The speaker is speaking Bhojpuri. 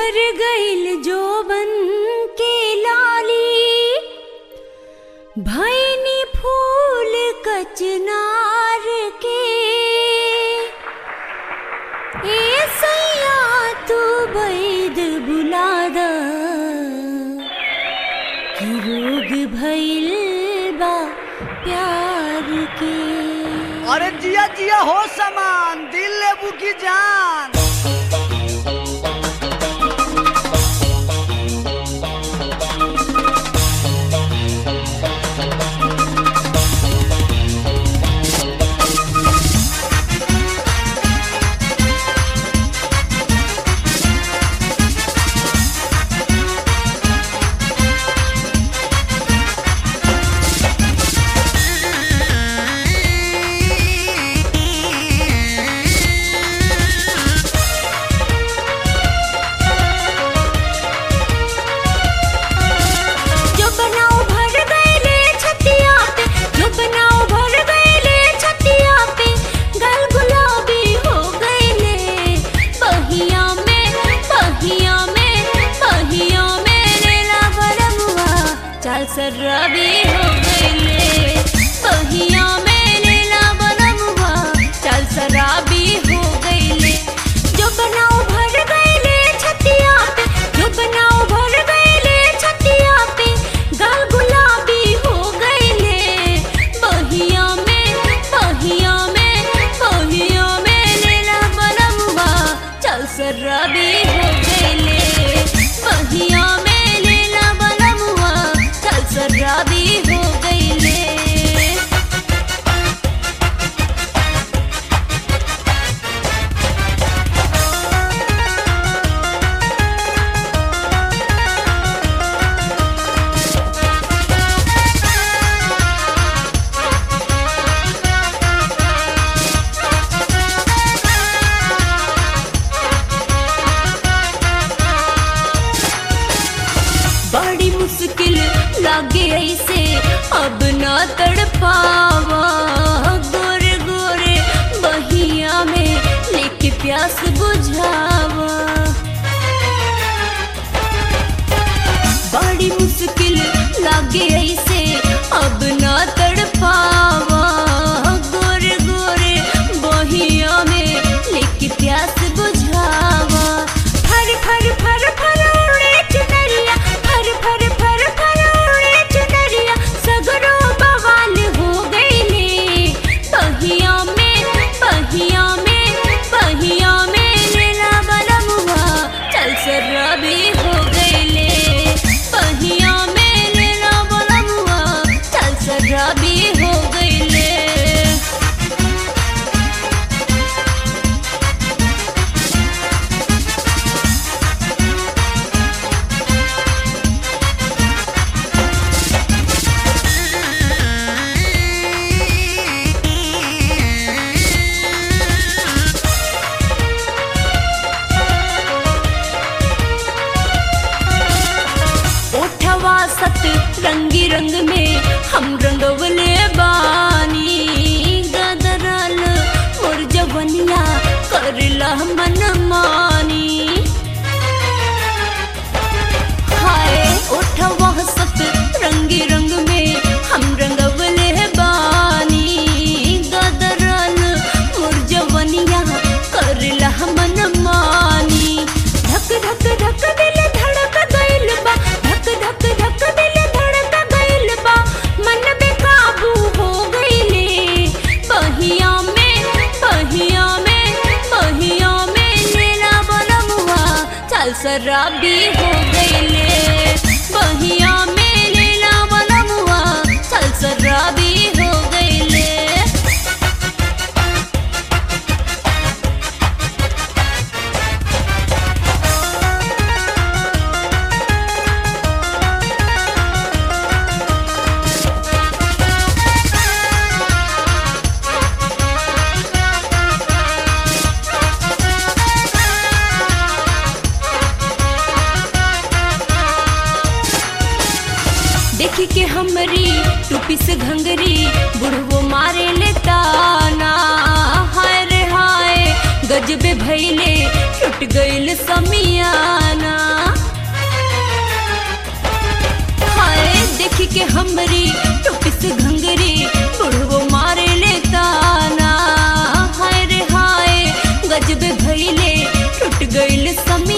झर गईल जोबन के लाली भैनी फूल कचनार के ए सैया तू बैद बुलाद कि रोग भइल बा प्यार के अरे जिया जिया हो समान दिल लेबू की जान जो बनाओ भर गईले छतिया पे जो बनाओ भर गईले छतिया पे गल गुलाबी हो गईले बहिया में बहिया में बहिया में लेला बरमुआ चल सरबी हो गईले बहिया में लेला बरमुआ चल शराबी हो गईले जो बनाओ भर गईले छतिया पे जो बनाओ भर गईले छतिया पे गाल गुलाबी हो गईले बहिया में बहिया में बहिया में लेला बनमुआ चल सरबी हो गईले बहिया में लेला बनमुआ चल सरबी हो गईले बड़ी मुश्किल लागे ऐसे अब ना तड़पावा गोरे गोरे बहिया में लेके प्यास बुझावा बड़ी मुश्किल लागे ऐसे अब ना तड़पावा गोरे गोरे बहिया में लेके प्यास बुझावा फर फर फर फर उड़े चुनरिया फर फर फर फर उड़े चुनरिया सगरो बवाल हो गईले बहिया में बहिया में बहिया में लेला बलमुआ चल सरबी हो गईले बहिया में लेला बलमुआ चल सरबी हो गईले ओठवा सत रंगी रंग में हम रंगवले बानी गदरल मोर जवनिया करला मन मानी हाय ओठवा सत रंगी रंग में हम रंगवले बानी गदरल मोर जवनिया करला मन मानी धक धक धक दिल धड़क गइल बा धक धक धक दिल धड़क गइल बा मन बेकाबू हो गइले बहिया में बहिया में बहिया में लेला बनमुआ चल शराबी हो गइले बहिया में लेला बनमुआ चल शराबी हो गइले देखी के हमरी टूपी से घंगरी बुढ़वो मारे ले ताना हाय रे हाय गजबे भैले टूट गइल समियाना समी